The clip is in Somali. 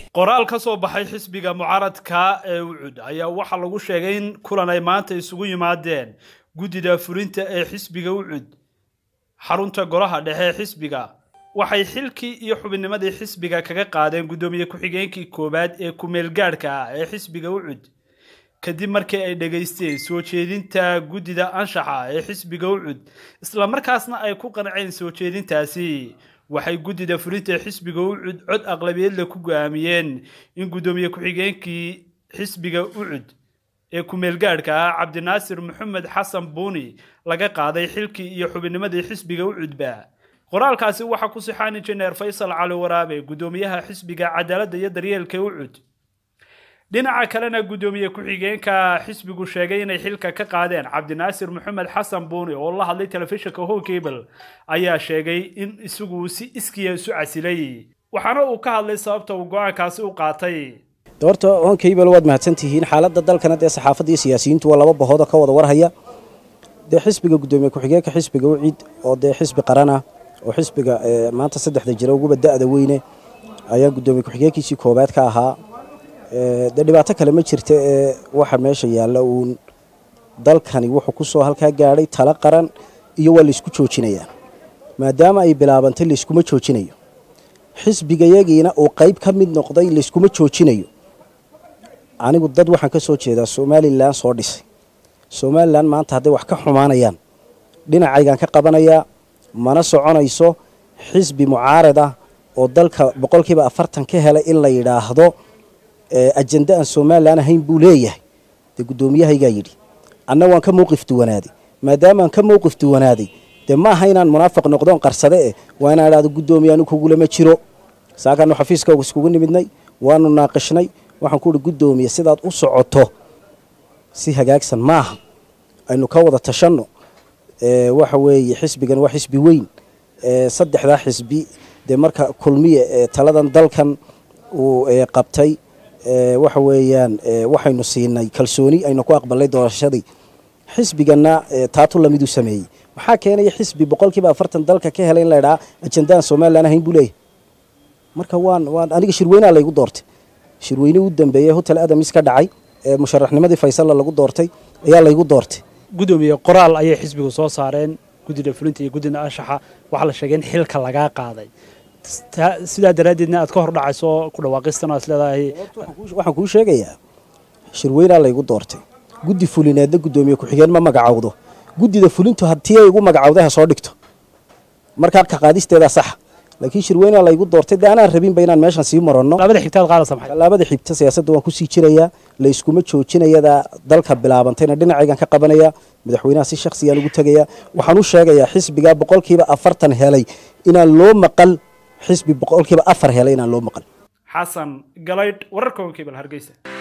qoraal ka soo baxay xisbiga mucaaradka ee ucud ayaa waxaa lagu sheegay in kulan ay maanta isugu yimaadeen guddida fulinta ee xisbiga ucud xarunta golaha dhexe ee xisbiga waxay xilkii iyo xubinnimadii xisbiga kaga qaadeen guddoomiye ku-xigeenkii koowaad ee ku-meelgaadhka ah ee xisbiga ucud kadib markii ay dhegaysteen soo jeedinta guddida anshaxa ee xisbiga ucud islamarkaasna ay ku qanceen soo jeedintaasi waxay guddida fulinta ee xisbiga ucud cod aqlabiyeedle ku go-aamiyeen in guddoomiye ku-xigeenkii xisbiga ucud ee ku-meelgaadhka ah cabdinaasir maxamed xasan buuni laga qaaday xilkii iyo xubinnimadii xisbiga ucudba qoraalkaasi waxaa ku sixaan injineer faysal cali waraabe guddoomiyaha xisbiga cadaaladda iyo daryeelka ucud dhinaca kalena guddoomiye ku-xigeenka xisbigu sheegay inay xilka ka qaadeen cabdinaasir maxamed xasan buuni oo la hadlay telefishinka hogable ayaa sheegay in isagu si iskiya isu casilay waxaana uu ka hadlay sababta uu go-aankaasi u qaatay horta honkable waad mahadsantihiin xaaladda dalkana dee saxaafadda iyo siyaasiyiintu waa laba bahood oo ka wada warhaya dee xisbiga guddoomiye ku-xigeenka xisbiga ucid oo dee xisbi qaran ah oo xisbiga maanta saddexda jira uguba da-da weyne ayaa guddoomiye ku-xigeenkiisii koobaad ka ahaa dee dhibaato kale ma jirta ee waxa meesha yaalla uun dalkani wuxuu kusoo halkaa gaadhay talo qaran iyo waa laysku joojinayaa maadaama ay bilaabantay layskuma joojinayo xisbigayagiina uu qayb ka mid noqday layskuma joojinayo anigu dad waxaan ka soo jeedaa somalilan soo dhisay somalilan maanta hadday wax ka xumaanayaan dhinacaygaan ka qabanayaa mana soconayso xisbi mucaarad ah oo dalka boqolkiiba afartan ka helay in la yidhaahdo ajenda aan somalilan ahayn buu leeyahay dee guddoomiyahaygaa yidhi anna waan ka mowqif duwanaaday maadaamaan ka mowqif duwanaaday dee ma aha inaan munaafiq noqdoon qarsade eh waa inaan idhahdo guddoomiye anu kugulama jiro saakaanu xafiiskaagu iskugu nimidnay waanu naaqishnay waxaan ku uhi guddoomiye sidaad u socoto si hagaagsan maaha aynu ka wada tashanno waxa weeye xisbigan waa xisbi weyn saddexdaa xisbi dee marka kulmiye taladan dalkan uu qabtay waxa weeyaan waxaynu siinay kalsooni aynu ku aqbalnay doorashadii xisbiganna taatu lamiduu sameeyey maxaa keenaya xisbi boqolkiiba afartan dalka ka helay in la idhaha ajendaan somalilan ahayn buu leeyahy marka waan waan aniga shirweynaa laygu doortay shirweyne u dambeeyey hotel adamis ka dhacay ee musharaxnimadii faysalla lagu doortay ayaa laygu doortay guddoomiye qoraal ayay xisbigu soo saareen guddida fulinta iyo guddida anshaxa waxaa la sheegay in xilka lagaa qaaday sidaa daraaddeedna aad ka hor dhacayso ku dhawaaqistan aad leedahay waxaan kuu sheegayaa shirweynaa laygu doortay guddi fulineedna guddoomiye ku-xigeen ma magacowdo guddida fulintu hatii ay igu magacowday ha soo dhigto markaa ka qaadisteedaa saxa laakiin shirweynaa laygu doortay dee anaan rabinba inaan meeshan sii maranno labada xigtaad qaadaysa maxay tallaabada xigta siyaasadda waan kusii jirayaa layskuma joojinayadaa dalka bilaabantayna dhinacaygan ka qabanaya madaxweynaha si shaksiyaan ugu tegayaa waxaan u sheegayaa xisbigaa boqolkiiba afartan helay inaan loo maqal xisbi boqolkiiba afar helay inaan loo maqal xasan galaydh wararka honkebal hargeysa